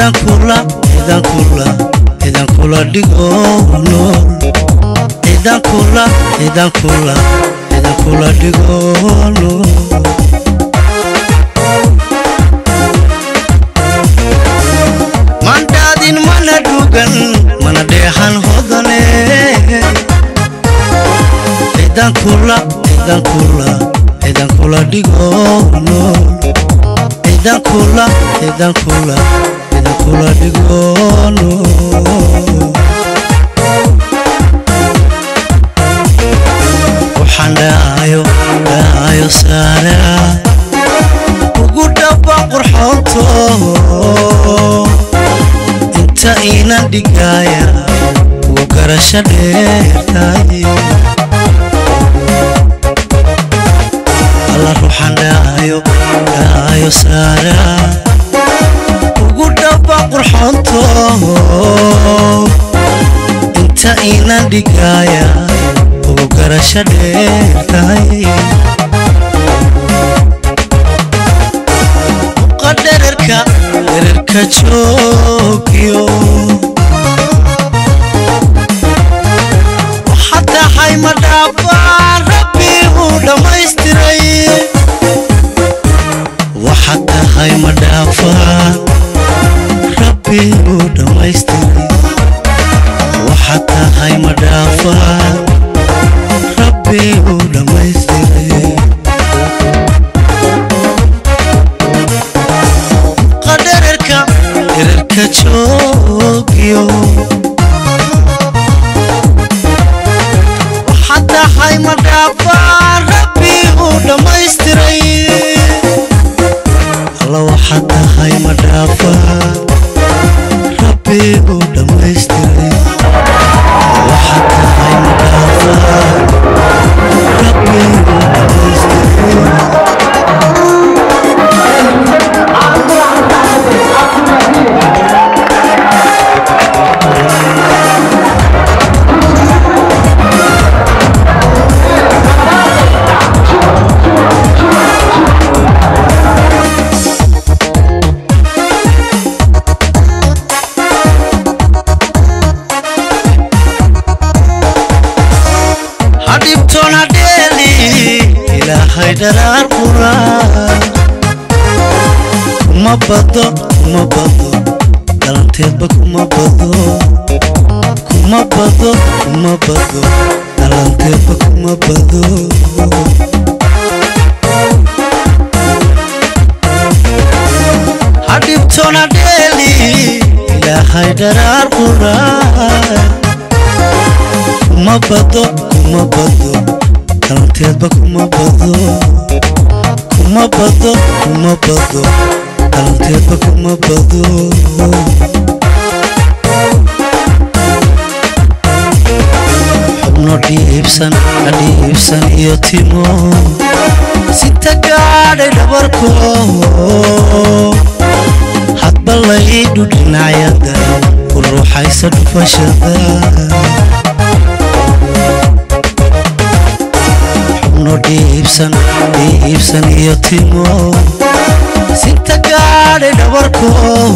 cidan kula cidan kula cidan kula dhigo nool cidan kula cidan kula cidan kula dhigo nool mandhaadin mana dhugan mana dheexan hodane cidan kula cidan kula cidan kula dhigo nool cidan kula cidan kula cidan kula dhigo nool waxaan dhaayo dhaayo saara ugu dhaba qurxoonto inta iinan dhigaaya ugu garasho dheertaay alla ruuxan dhaayo dhaayo saara ugu dhaba qurxoonto inta iinan dhigaaya ugu garasho dheertaay dhererka dhererka joogyo waxaa tahay ma dhaafaan rabbi uu dhammaystiray waxaa tahay ma dhaafaan rabbi uu dhammaystiray waxaa tahay ma dhaafaan rabbi uu dhammaystiray qadhererka dhererka joogyo waxaa tahay ma dhaafaan rabbi uu dhammaystiray alla waxaa tahay ma dhaafaan rabbi uu dhammaystiray waxaa tahay ma dhaafaan rabbi uu dhammaystiray hadhibtoon hadheeli ilaahay dharaar quraan kuma bado kuma bado dhalanteedba kuma bado kuma bado kuma bado dhalanteedba kuma bado hadhibtoon hadheeli ilaahay dharaar quraan kuma bado kuma bado dhalanteedba kuma bado kuma bado kuma bado dhalanteedba kuma bado xubno dhiibsan adhiibsan iyo timo sinta gaadhay dhabarko hadba laydhu dhinacyada ku ruuxaysa dhufashada xubno dhiibsan dhiibsan iyo timo sinta gaadhay dhabarko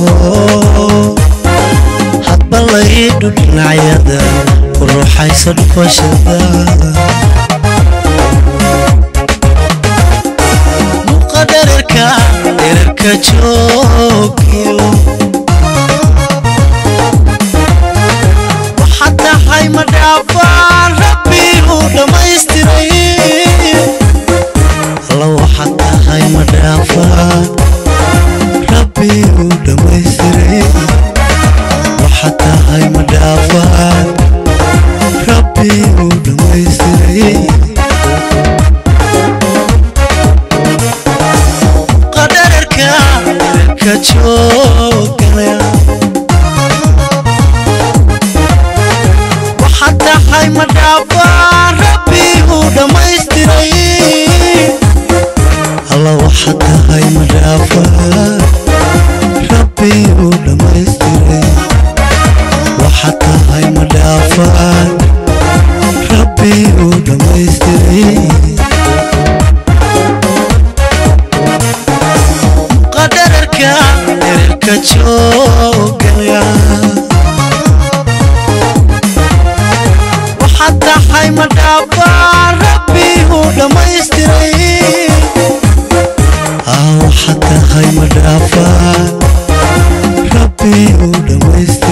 hadba laydhu dhinacyada ku ruuxaysa dhufashada muqa dhererka dhererka joogyo waxaa tahay ma dhaafaan rabbi uu dhammaystiray alla waxaa tahay ma dhaafaan rabbi uu dhammaystiray waxaa tahay ma dhaafaan rabbi uu dhammaystiray qadhererka dhererka joogana waxaa tahay ma dhaafaan rabbi uu dhammaystiray alla waxaa tahay ma dhaafaan rabbi uu dhammaystiray waxaa tahay ma dhaafaan rabbi uu dhammaystiray qadhererka dhererka joog waxaad tahay ma dhaafaan rabbi uu dhammaystiray waxaad tahay ma dhaafaan rabbi uu dhammaystiray